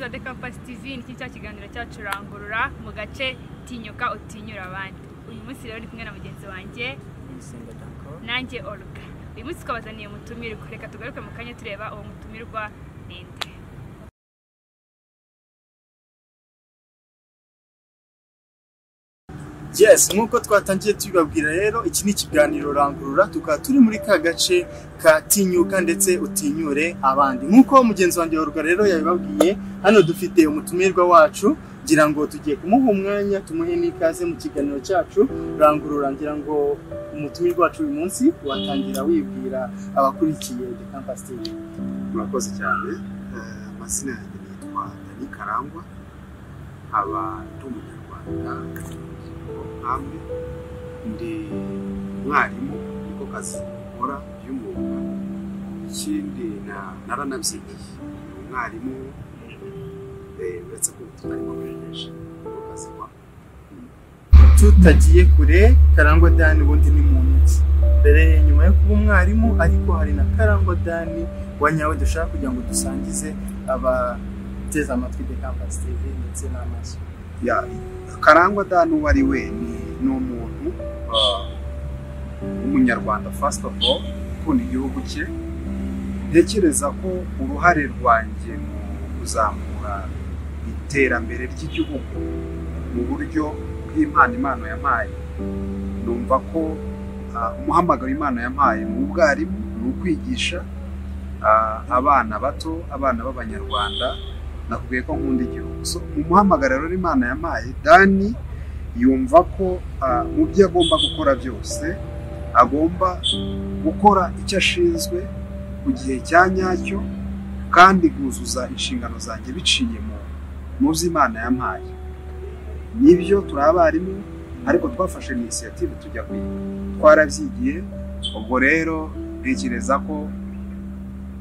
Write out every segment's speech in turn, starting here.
de Campus TV ni cya kiganiro cyacu rangurura mu gace tinyuka utinyura abandi uyu munsi rero ni kumwe na mugenzi wanjye nanjye oruga uyu munsi twabazaniye umutumirwa reka tugaruke mu kanya tureba uwo mutumirwa ninde yes nk'uko twatangiye tubibabwira rero iki ni ikiganiro rangurura tukaba turi muri ka gace ka tinyuka ndetse utinyure abandi nk'uko mugenzi wanjye wa rugara rero yabibabwiye hano dufite umutumirwa wacu ngira ngo tugiye kumuha umwanya tumuhe n'ikaze mu kiganiro cyacu rangurura ngira ngo umutumirwa wacu uyu munsi watangira wibwira abakurikiye the campus TV murakoze cyane Eh, amazina yanjye nitwa dani karangwa nkaba ndi umunyarwanda nk'amwe ndi umwarimu niko kazi nkora by'umwuga ikindi na- naranabyigiye ni umwarimu eh, uretse ko ariko bimenyesha niko kazi nkora tutagiye kure karangwa dani ubundi ni muntu ki mbere nyuma yo kuba umwarimu ariko hari na karangwa dani wa nyawe dushaka kugira ngo dusangize abateze amatwi de campus tv ndetse n'amaso ya karangwa da n'uwo ari we ni ni umuntu ah, w'umunyarwanda fasiti ofu oru ukunda igihugu cye ntekereza ko uruhare rwanjye mu kuzamura iterambere ry'igihugu mu buryo bw'impano impano yampaye numva ko ah, umuhamagaro impano yampaye ni ubwarimu ni ukwigisha ah, abana bato abana b'abanyarwanda nakubwiye ko nkunda igihugu So, mu muhamagararo imana yampaye dani yumva ko ah, mu byo agomba gukora byose agomba gukora icyo ashinzwe ku gihe cya nyacyo kandi guzuza inshingano zanjye biciye mu mu byo imana yampaye nibyo turi abarimu ariko twafashe inisiyative tujya kwiga twarabyigiye ubwo rero ntekereza ko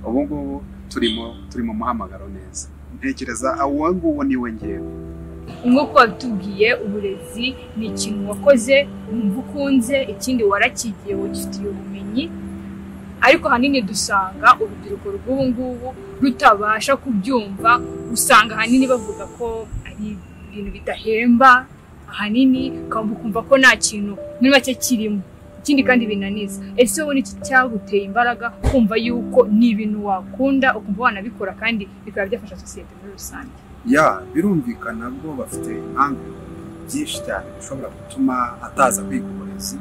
ubu ngubu turimo turi mu muhamagaro neza ntekereza uwo nguwo niwe ngewe nk'uko watubwiye uburezi ni ikintu wakoze wumva ukunze ikindi warakigiye wagifitiye ubumenyi ariko ahanini dusanga urubyiruko rw'ubu ngubu rutabasha kubyumva usanga ahanini bavuga ko ari ibintu bidahemba ahanini ukaba ukumva ko nta kintu muri make kirimo ikindi kandi binaniza ese wowe iki cyaguteye imbaraga kumva yuko ni ibintu wakunda ukumva wanabikora kandi bikaba byafasha sosiyete muri rusange ya birumvikana bwo bafite impamvu byinshi cyane bishobora gutuma ataza kwiga uburezi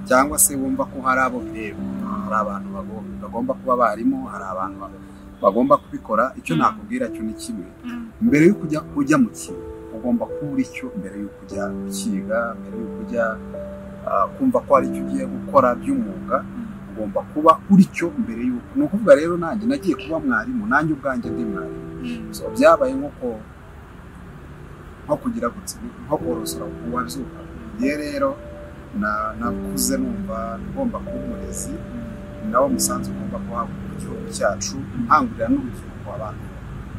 cyangwa se wumva ko hari abo bireba hari abantu bago- bagomba kuba abarimu hari abantu ba- bagomba kubikora icyo Mm. nakubwira cyo ni kimwe mbere yo kujya ujya mu kintu ugomba kuba uri cyo mbere yo kujya gukiga mbere yo kujya ah, kumva ko hari icyo ugiye gukora by'umwuga ugomba kuba uri cyo mbere y'uko ni ukuvuga rero nanjye nagiye kuba mwarimu nanjye ubwanjye ndi mwarimu So, byabaye nko ko- nko kugira gutsima nko korosora uwabyuka ye rero na- nakuze numva ngomba kuba umurezi nawo umusanzu ugomba guhabwa mu gihugu cyacu nkangurira n'urubyiruko abantu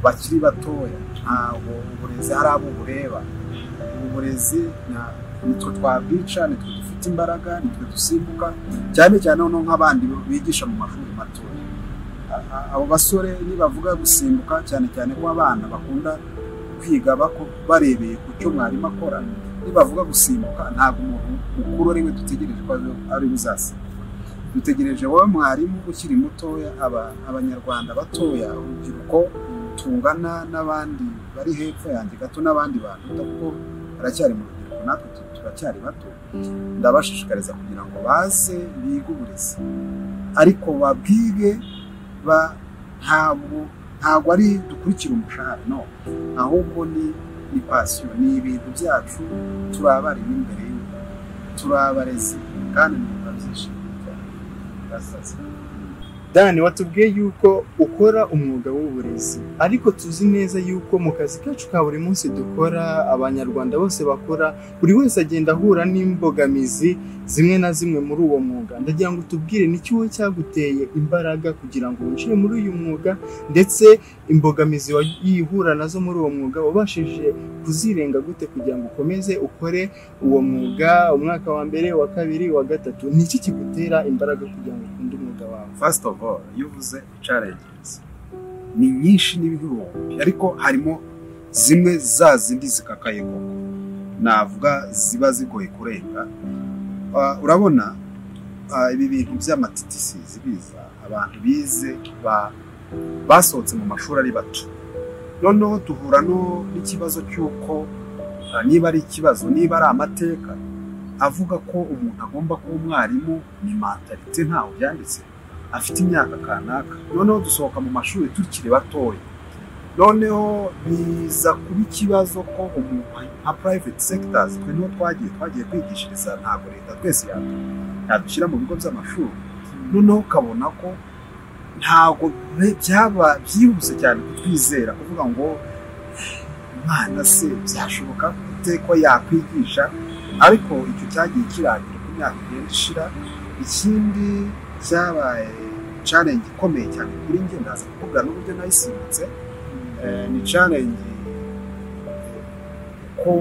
bakiri batoya ntabwo uburezi hari abo bureba ubu burezi na- nitwe twabwica nitwe dufite imbaraga nitwe dusimbuka cyane cyane noneho nk'abandi bigisha mu mashuri matoya A- abo basore nibavuga gusimbuka cyane cyane ko abana bakunda kwiga bako- barebeye ku cyo mwarimu akora nibavuga gusimbuka ntabwo umuntu mukuru ari we dutegereje ko ari- ari we uzasimbuka dutegereje wowe mwarimu ukiri mutoya aba- abanyarwanda batoya urubyiruko tungana n'abandi bari hepfo yanjye gato n'abandi bantu kuko baracyari mu rubyiruko natwe tu- turacyari bato ndabashishikariza kugira ngo baze bige uburezi ariko babwige ba- ntabwo ntabwo ari dukurikira umushahara no ahubwo ni ni pasiyo ni ibintu byacu turi abarimu imbere y'ubu turi abarezi kandi numva byishimiye cyane Murasaza. dani watubwiye yuko ukora umwuga w'uburezi ariko tuzi neza yuko mu kazi kacu ka buri munsi dukora abanyarwanda bose bakora buri wese agenda ahura n'imbogamizi zimwe na zimwe muri uwo mwuga ndagira ngo tubwire ni wowe cyaguteye imbaraga kugira ngo winjire muri uyu mwuga ndetse imbogamizi wagiye uhura nazo muri uwo mwuga wabashije kuzirenga gute kugira ngo ukomeze ukore uwo mwuga umwaka wa mbere uwa kabiri uwa gatatu ni iki kigutera imbaraga kugira ngo ukunde umwuga wawe first of all iyo uvuze challenges ni nyinshi n'ibihumbi ariko harimo zimwe za zindi zikakaye koko navuga ziba zigoye kurenga Ah, urabona ah, ibi bintu by'amatitisi zibiza abantu bize ba- basohotse mu mashuri ari bato noneho duhura no- n'ikibazo cy'uko ah, niba ari ikibazo niba ari amateka avuga ko umuntu agomba kuba umwarimu ni mantalite ntawe byanditse afite imyaka kanaka noneho dusohoka mu mashuri tukiri batoya noneho biza kuba ikibazo ko umuntu nka private sectors twe niho twagiye twagiye kwigishiriza ntabwo leta twese yadu- yadushyira mu bigo by'amashuri noneho ukabona ko ntabwo be- byaba byihuse cyane kutwizera kuvuga ngo umwana se byashoboka gute ko yakwigisha ariko icyo cyagiye kirangira ku myaka igenda ishira ikindi cyabaye challenge ikomeye cyane kuri njye ndaza kuvuga n'uburyo nayisimbutse Eh, ni challenge ko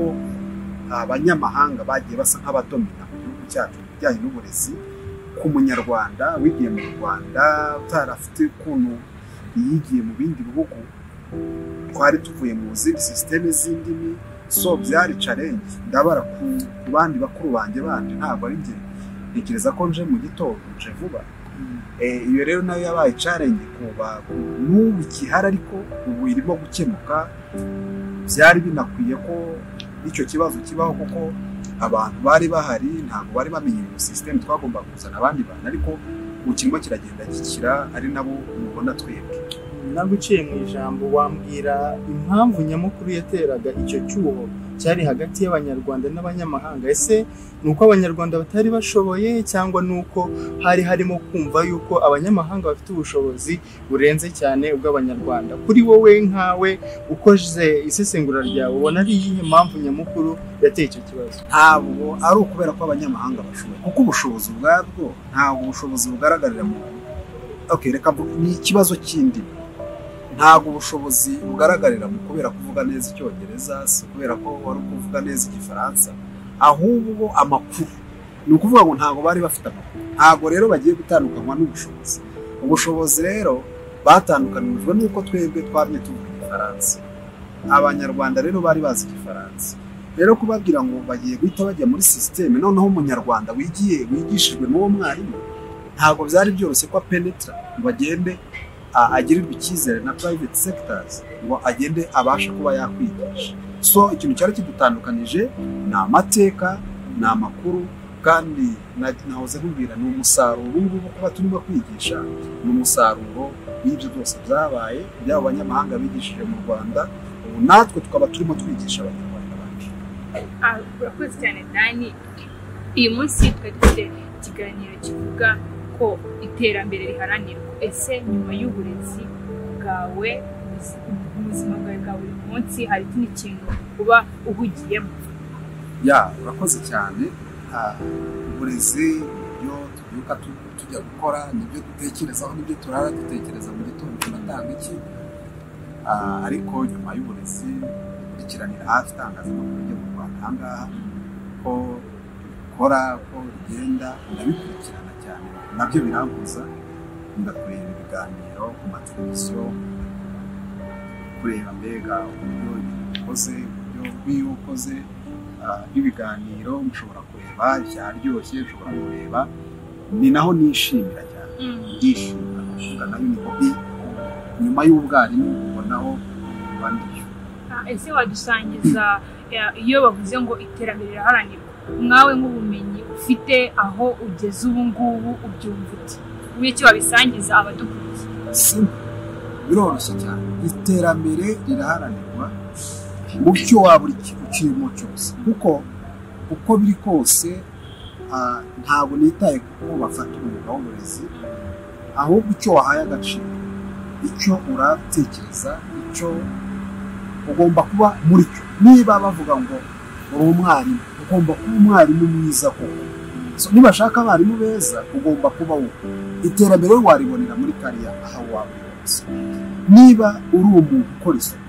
abanyamahanga bagiye basa nk'abadomina mu gihugu cyacu mu bijyanye n'uburezi ku munyarwanda wigiye mu rwanda utarafite ukuntu yigiye mu bindi bihugu twari tuvuye mu zindi sisiteme z'indimi so byari challenge ndabara ku ku bandi bakuru banjye bandi ntabwo ari njye ntekereza ko nje mu gitondo nje vuba Eh, iyo rero nayo yabaye challenge kuba n'ubu ikihari ariko ubu irimo gukemuka byari binakwiye ko icyo kibazo kibaho kuko abantu bari bahari ntabwo bari bamenye iyo sisiteme twagomba kuzana abandi bantu ariko ubu kirimo kiragenda gikira ari nabo mubona twebwe nawe uciye mu ijambo wambwira impamvu nyamukuru yateraga icyo cyuho cyari hagati y'abanyarwanda n'abanyamahanga ese ni uko abanyarwanda batari bashoboye cyangwa ni uko hari harimo kumva yuko abanyamahanga bafite ubushobozi burenze cyane ubw'abanyarwanda kuri wowe nkawe ukoze isesengura ryawe ubona ari iyihe mpamvu nyamukuru yateye icyo kibazo ntabwo ari ukubera ko abanyamahanga bashoboye kuko ubushobozi ubwabwo ntabwo ubushobozi bugaragarira mu okay, reka mvu- ni ikibazo kindi ntabwo ubushobozi bugaragarira mu kubera kuvuga neza icyongereza si kubera ko wari kuvuga neza igifaransa ahubwo amakuru ni ukuvuga ngo ntabwo bari bafite amakuru ntabwo rero bagiye gutandukanywa n'ubushobozi ubushobozi rero batandukanijwe n'uko twebwe twamye tuvuga igifaransa abanyarwanda rero bari bazi igifaransa rero kubabwira ngo bagiye guhita bajya muri sisiteme noneho umunyarwanda wigiye wigishijwe n'uwo mwarimu ntabwo byari byoroshye ko apenetra ngo agende a- agirirwe icyizere na private sectors ngo agende abashe kuba yakwigisha so ikintu cyari kidutandukanije ni amateka ni amakuru kandi na- nahoze nkubwira ni umusaruro ubu ngubu kuba turimo kwigisha ni umusaruro w'ibyo byose byabaye by'abo banyamahanga bigishije mu rwanda ubu natwe tukaba turimo twigisha abanyarwanda bacu Ah, urakoze cyane dani uyu munsi twari dufite ikiganiro kivuga ko iterambere riharanirwa ese nyuma y'uburezi bwawe uzi- mu buzima bwawe bwa buri munsi hari ikindi kintu uba uhugiyemo ya urakoze cyane Ah, uburezi nibyo tubyuka tu- tujya gukora nibyo dutekerezaho nibyo turara dutekereza mu gitondo tunatanga iki Ah, ariko nyuma y'uburezi dukurikiranira hafi itangazamakuru ryo mu rwanda ahangaha ko ukora ko ugenda ndabikurikirana cyane nabyo birambuza ndakureba ibiganiro ku mateleviziyo kureba mbega uburyo ibintu ukoze uburyo nk'iyo ukoze ah, n'ibiganiro mushobora kureba icyaryoshye ushobora kureba ni naho nishimira cyane ndishima ndavuga nayo ni hobi nyuma y'ubwarimu ubonaho kuba ndiyo Ah, ese wadusangiza eh, iyo bavuze ngo iterambere riraharanirwa mwawe nk'ubumenyi ufite aho ugeze ubu ngubu ubyumva uti wowe icyo wabisangiza abadukurikiye si biroroshye cyane iterambere riraharanirwa mu cyo waba uri ukirimo cyose kuko uko biri kose ah, ntabwo nitaye kuko bafata umwuga w'uburezi ahubwo icyo wahaye agaciro icyo uratekereza icyo ugomba kuba muri cyo niba bavuga ngo uri umwarimu ugomba kuba umwarimu mwiza koko So, nibashaka abarimu beza ugomba kuba wowe iterambere waribonera muri kariya aho waba uri hose niba uri umuntu ukora isuku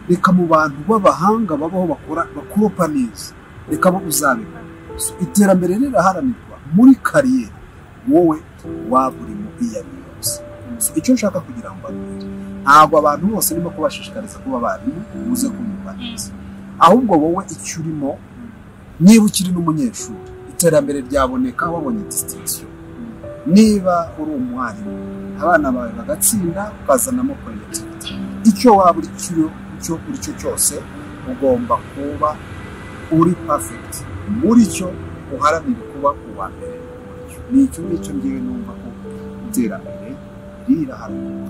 reka mu bantu b'abahanga babaho bakora bakuropa neza reka bo uzabibona So, iterambere riraharanirwa muri kariyeri wowe waba urimo iyo ari yo yose So, icyo nshaka kugira ngo mbabwire ntabwo abantu bose ndimo kubashishikariza kuba abarimu muze kumenya kubyumva neza ahubwo wowe icyo urimo niba ukiri n'umunyeshuri iterambere ryaboneka wabonye distinction niba uri umwarimu abana bawe bagatsinda ukazanamo productivity icyo waba uri cyo icyo uri cyo cyose ugomba kuba uri perfect muri cyo uharanire kuba uwa mbere muri cyo ni icyo ngicyo ngewe numva ko iterambere riraharanira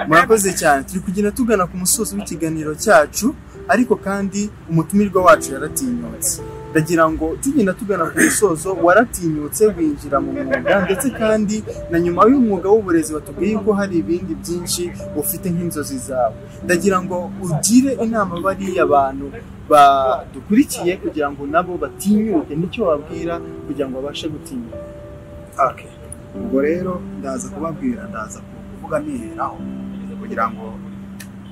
murakoze cyane turi kugenda tugana ku musozi w'ikiganiro cyacu ariko kandi umutumirwa wacu yaratinyutse ndagira ngo tugenda tugana ku musozo waratinyutse winjira mu mwuga ndetse kandi na nyuma y'umwuga w'uburezi watubwiye ko hari ibindi byinshi ufite nk'inzozi zawe ndagira ngo ugire inama bariya bantu badukurikiye kugira ngo nabo batinyuke nicyo wabwira kugira ngo babashe gutinyuka Okay. ubwo rero ndaza kubabwira ndaza kuvuga niheraho kugira ngo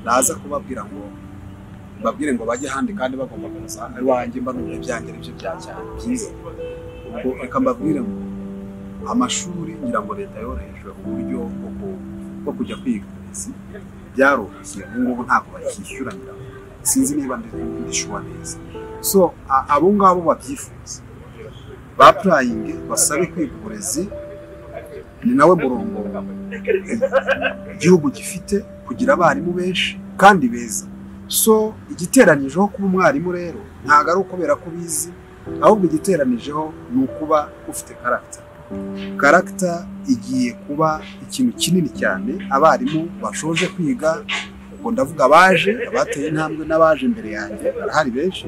ndaza kubabwira ngo babwire ngo bajye ahandi kandi bagomba kuza iwanjye mbanurira ibyanjye aribyo bya cyane byiza ubwo reka mbabwire ngo amashuri ngira ngo leta yorohejwe uburyo bwo ku- bwo kujya kwiga uburezi byaroroshye ubu ngubu ntabwo bakishyura ngira ngo. sinzi niba ndi- ndishyura neza so a- abo ngabo babyifuza bapurayinge basabe kwiga uburezi ni nawe murongo igihugu gifite kugira abarimu benshi kandi beza so igiteranijeho kuba umwarimu rero ntabwo ari ukubera ko ubizi ahubwo igiteranijeho ni ukuba ufite karagita karagita igiye kuba ikintu kinini cyane abarimu bashoje kwiga ubwo ndavuga abaje abateye intambwe n'abaje imbere yanjye barahari benshi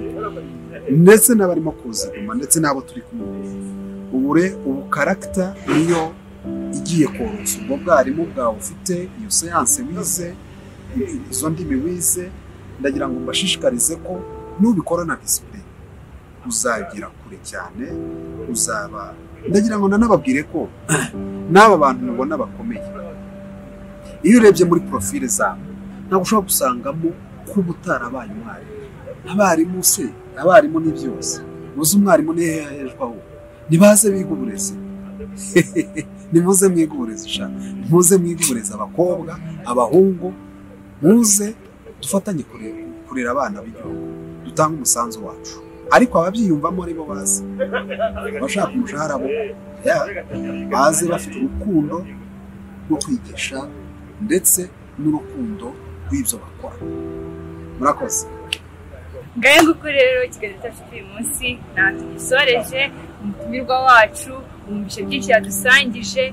ndetse n'abarimo kuzigama ndetse n'abo turi kumwe ubure ubu karagita niyo igiye koroshya ubwo bwarimu bwawe ufite iyo siyanse wize izo ndimi wize ndagira ngo mbashishikarize ko nubikora na disipurine uzagera kure cyane uzaba ndagira ngo nanababwire ko n'aba bantu mubona bakomeye iyo urebye muri porofile zabo ntabwo ushobora gusangamo kuba utarabaye umwarimu abarimu se abarimu ni byose muzi umwarimu ni hehe ahejwaho ntibaze biga uburezi nimuze mwiga uburezi sha muze mwiga uburezi abakobwa abahungu muze dufatanye kure- kurera abana b'igihugu dutange umusanzu wacu ariko ababyiyumvamo ari bo bazi abashaka umushahara bo ya, baze bafite urukundo rwo kwigisha ndetse n'urukundo rw'ibyo bakora murakoze ngahe nguko rero ikiganiro cyacu cy'uyu munsi ntabwo gisoreje umutumirwa wacu wumvishe byinshi yadusangije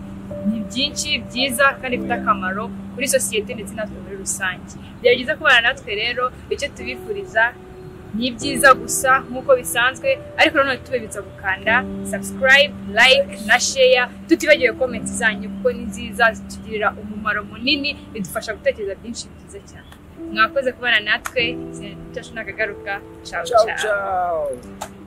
ni byinshi byiza kandi bifite akamaro kuri sosiyete ndetse natwe muri rusange byaba byiza kubana natwe rero icyo tubifuriza ni ibyiza gusa nk'uko bisanzwe ariko nanone tubibutsa gukanda subscribe like na share tutibagiwe comment zanyu kuko ni nziza zitugirira umumaro munini bidufasha gutekereza byinshi byiza cyane mwakoze kubana natwe cyacu ntakagaruka ciao ciao ciao